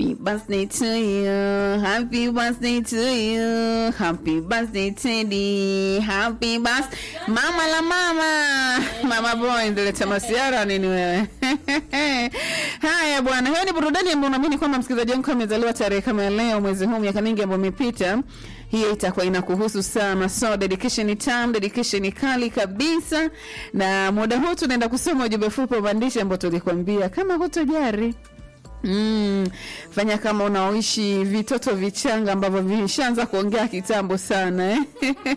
Happy birthday to you. Happy birthday to you. Happy birthday Teddy. Happy birthday. Mama la mama. Mama boy ndio leta masiara nini wewe? Haya bwana, hiyo ni burudani ambayo naamini kwamba msikilizaji wangu kama amezaliwa tarehe kama ya leo mwezi huu miaka mingi ambayo imepita hiyo itakuwa inakuhusu sana. So dedication ni tam, dedication ni kali kabisa, na muda huu tunaenda kusoma ujumbe fupi wa maandishi ambao tulikwambia kama hutojari Mm, fanya kama unaoishi vitoto vichanga ambavyo vishaanza kuongea kitambo sana eh?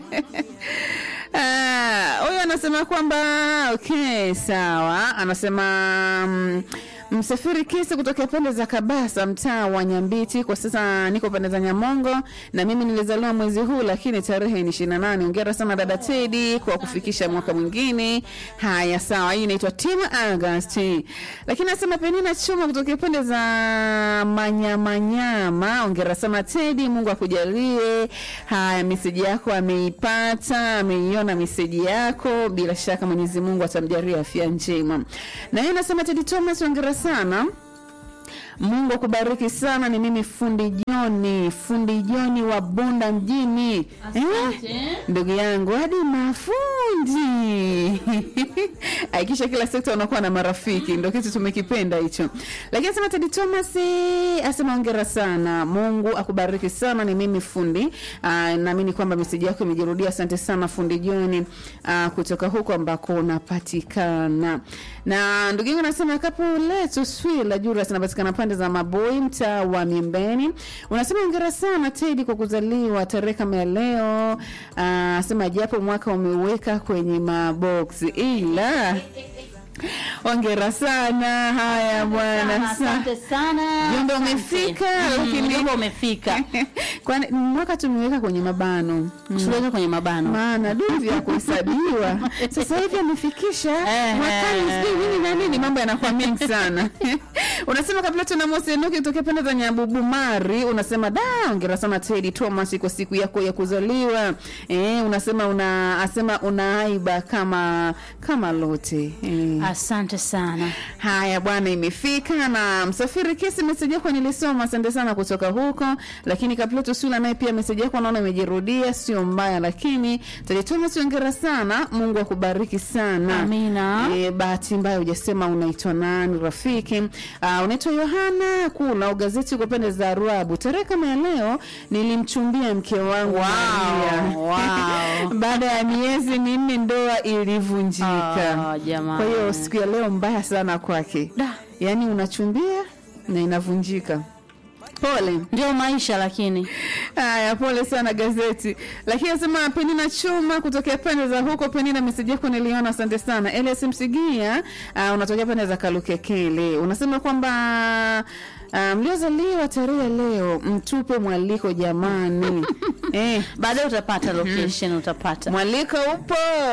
Ah, huyu anasema kwamba okay, sawa. Anasema mm, msafiri kisi kutokea pande za Kabasa, mtaa wa Nyambiti. Kwa sasa niko pande za Nyamongo na mimi nilizaliwa mwezi huu, lakini tarehe ni 28. Hongera sana dada Teddy kwa kufikisha mwaka mwingine. Haya, sawa. Hii inaitwa Team August. Lakini anasema Penina Chuma kutokea pande za Manyamanyama. Hongera sana Teddy, Mungu akujalie. Haya, meseji yako ameipata, ameiona meseji yako. Bila shaka Mwenyezi Mungu atamjalia afya njema. Na yeye anasema Teddy Thomas, hongera sana. Mungu akubariki sana. Ni mimi fundi Joni, fundi Joni wa Bunda mjini. Eh? Ndugu yangu hadi mafundi aikisha kila sekta unakuwa na marafiki, ndio kitu tumekipenda hicho. Lakini asema Teddy Thomas eh, asema hongera sana, Mungu akubariki sana. Ni mimi fundi. Ah, naamini kwamba meseji yako imejirudia. Asante sana fundi Joni ah, kutoka huko ambako unapatikana. Na ndugu yangu anasema kapu letu Swila Julius anapatikana pande za Maboi, mtaa wa Miembeni. Unasema hongera sana Teddy kwa kuzaliwa tarehe kama ya leo. Ah, sema japo mwaka umeweka kwenye maboksi ila Hongera sana. Haya bwana, Asante sana. Jumbe Asante. umefika, Mm, lakini- jumbe umefika. kwani mwaka tumeweka kwenye mabano Tuweka kwenye mabano. maana duvi ya kuhesabiwa sasa hivi amefikisha Eh, mwakani eh, sijui nini na nini, mambo yanakuwa mengi sana. unasema kabla tuna Mosi Enoki kutokea pande za Nyabubumari, unasema da, ongera sana Teddy Thomas kwa siku yako ya kuzaliwa. Eh, unasema una asema unaaiba kama kama lote eh. Asante sana. Haya bwana, imefika na msafiri kesi meseji yako nilisoma, asante sana kutoka huko. Lakini Kapleto Sula naye pia meseji yako naona imejirudia, sio mbaya, lakini Teddy Thomas, hongera sana, Mungu akubariki sana. Amina. E, bahati mbaya hujasema unaitwa nani rafiki. Uh, unaitwa Yohana Kula au gazeti kwa pande za Ruabu. Tarehe kama ya leo nilimchumbia mke wangu Maria. wow. Baada ya miezi minne ndoa ilivunjika. Ah, jamani. Kwa hiyo siku ya leo mbaya sana kwake, Da. yaani unachumbia na inavunjika. Pole. Ndio maisha lakini. Haya, pole sana gazeti. Lakini anasema Penina Chuma kutokea pande za huko. Penina, meseji yako niliona, asante sana. Elias Msigia, uh, unatokea pande za Kalukekele, unasema kwamba uh, mliozaliwa tarehe ya leo mtupe mwaliko jamani. eh, Baadaye utapata location utapata. mwaliko upo.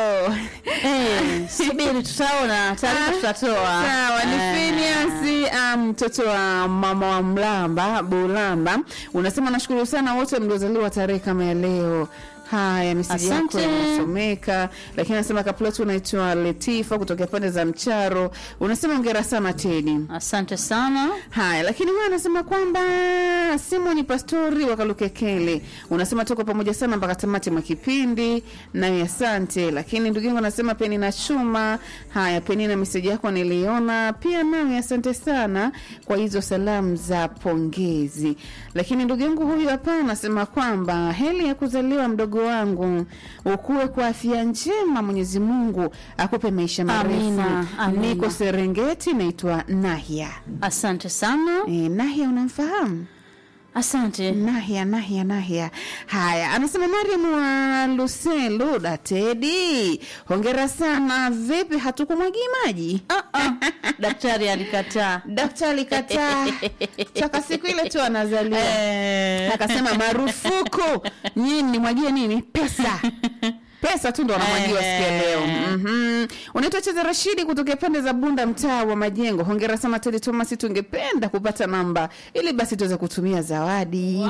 Eh, subiri tutaona, taarifa tutatoa. Sawa, ni Eh. Phineas ah, mtoto wa mama wa Mlamba Bulamba. Unasema nashukuru sana wote mliozaliwa tarehe kama ya leo. Haya, meseji yako Asante. inasomeka, lakini anasema kaplot unaitwa Letifa kutokea pande za Mcharo. Unasema ongera sana Teddy. Asante sana. Haya, lakini huyo anasema kwamba Simoni Pastori wa Kalukekele, unasema tuko pamoja sana mpaka tamati mwa kipindi, nawe asante. Lakini ndugu yangu anasema Peni na Chuma. Haya, Peni na meseji yako niliona pia, nawe asante sana kwa hizo salamu za pongezi. Lakini ndugu yangu huyu hapa anasema kwamba heli ya kuzaliwa mdogo wangu, ukue kwa afya njema, Mwenyezi Mungu akupe maisha marefu. Amina, amina. Niko Serengeti, naitwa Nahya. Asante sana. E, Nahya unamfahamu? Asante. Nahya, Nahya, Nahya. Haya, anasema Mariam wa Luselu Datedi, hongera sana. Vipi, hatukumwagi maji? Ah, ah. Daktari alikataa. Daktari kataa toka siku ile tu anazaliwa Eh. akasema marufuku, nyinyi nimwagie nini? Pesa pesa tu ndo wanamwagiwa siku ya leo. Mhm. Unaitwa Cheza Rashidi kutokea pande za Bunda, mtaa wa Majengo. Hongera sana Teddy Thomas, tungependa kupata namba ili basi tuweze kutumia zawadi.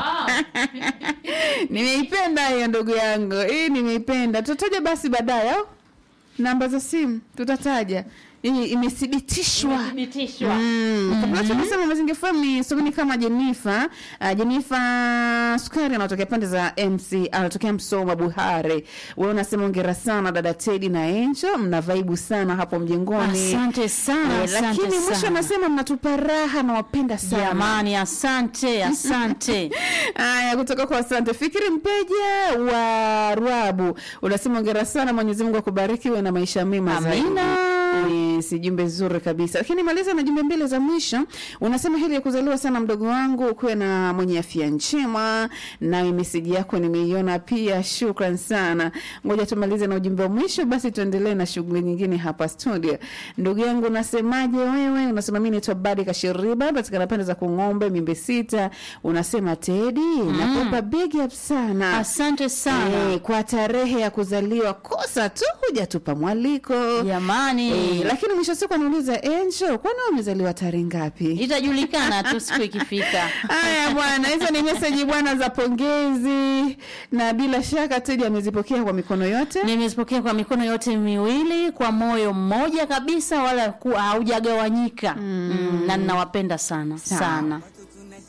Nimeipenda hiyo ndugu yangu, hii nimeipenda. Tutataja basi baadaye au namba za simu tutataja i- imethibitishwa Imethibitishwa. Mm. Kabla tunasema Mazingira FM ni sokoni kama Jenifa. Uh, Jenifa Sukari anatokea pande za MC, anatokea Msoma Buhare. Wewe unasema ongera sana dada Teddy na Angel, mna vaibu sana hapo mjengoni. Asante sana, Eh, asante lakini mwisho sana. anasema mnatupa raha na wapenda sana. Jamani, asante, asante. Haya, kutoka kwa asante Fikiri Mpeja wa Rwabu unasema ongera sana, Mwenyezi Mungu akubariki, uwe na maisha mema zaidi. Amina. Eh, si jumbe nzuri kabisa, lakini maliza na jumbe mbili za mwisho. Unasema hili ya kuzaliwa sana mdogo wangu, kuwe na mwenye afya njema. Nawe meseji yako nimeiona pia, shukran sana. Ngoja tumalize na ujumbe wa mwisho, basi tuendelee na shughuli nyingine hapa studio. Ndugu yangu, unasemaje wewe? Unasema mimi naitwa Badi Kashiriba, patikana pande za Kung'ombe, Mimbe Sita. Unasema Tedi, nakupa big up sana Asante sana. Eh, kwa tarehe ya kuzaliwa, kosa tu hujatupa mwaliko Jamani. Eh, lakini mwisho wa siku anauliza Angel, kwani wewe umezaliwa tarehe ngapi? Itajulikana tu siku ikifika. Haya bwana, hizo ni meseji bwana za pongezi, na bila shaka Teddy amezipokea kwa mikono yote. Nimezipokea kwa mikono yote miwili kwa moyo mmoja kabisa, wala ku- haujagawanyika mm. na ninawapenda sana Sawa. sana.